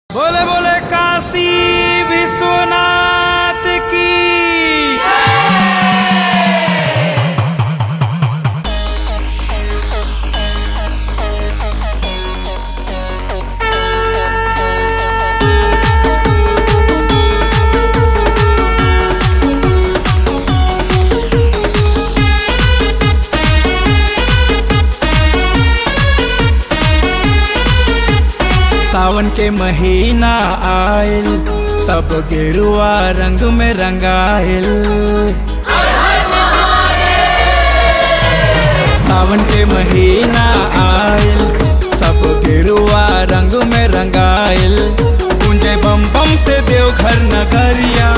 बोले बोले काशी विश्वनाथ की सावन के महीना आयल सब गेरुआ रंग में रंगाइल सावन के महीना आयल सब गेरुआ रंग में रंगाइल कुंजे बम बम से देवघर नगरिया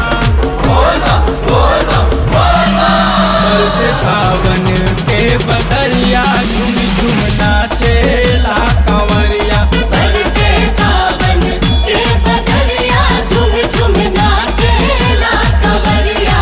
से सावन के बदरिया झुम झुम नाचेला कंवरिया बरसे सावन के बदरिया झुम झुम नाचेला कंवरिया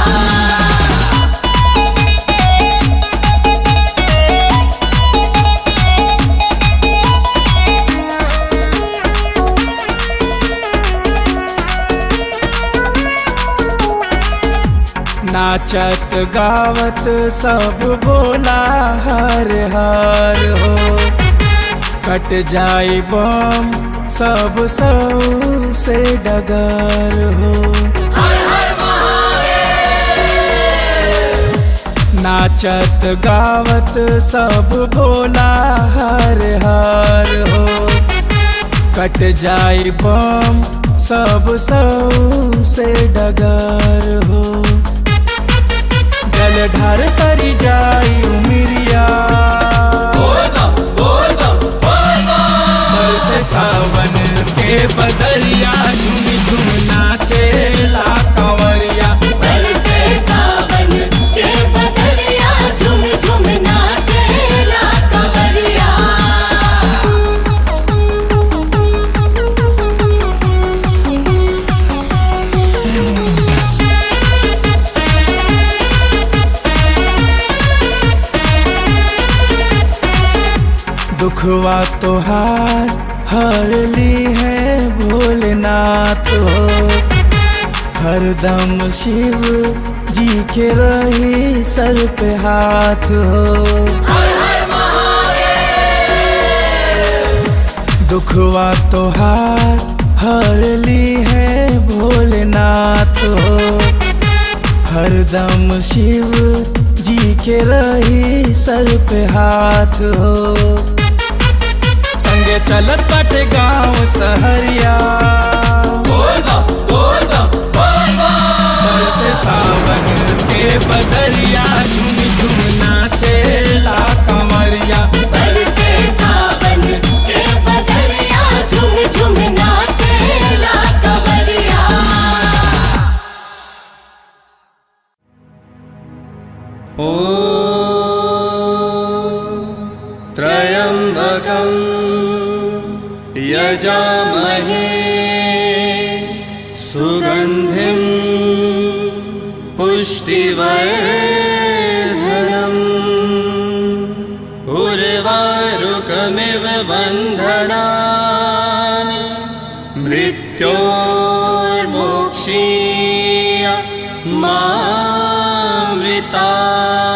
नाचत गावत सब बोला हर हर हो कट जाए बम सब सौ से डगर हो नाचत गावत सब बोला हर हर हो कट जाए बम सब सौ से डगर हो जल ढार करी जाई उमिरिया से सावन के बदरिया झुम झुम नाचेला कंवरिया बरसे सावन के बदरिया झुम झुम नाचेला कंवरिया दुखवा तोहार हर ली है भोलेनाथ हो हरदम शिव जी के रही सर पे हाथ हो दुखवा तोहार हर ली है भोलेनाथ हो हरदम शिव जी के रही सर पे हाथ हो संगे चलत बाटे गांव सहरिया से सावन के बदरिया झुम झुम नाचेला कंवरिया बरसे सावन के बदरिया झुम झुम नाचेला कंवरिया त्र्यम्बकं यजामहे सुगन्धिं पुष्टिवर्धनम् उर्वारुकमिव बन्धनानि मृत्योर्मोक्षीय मामृता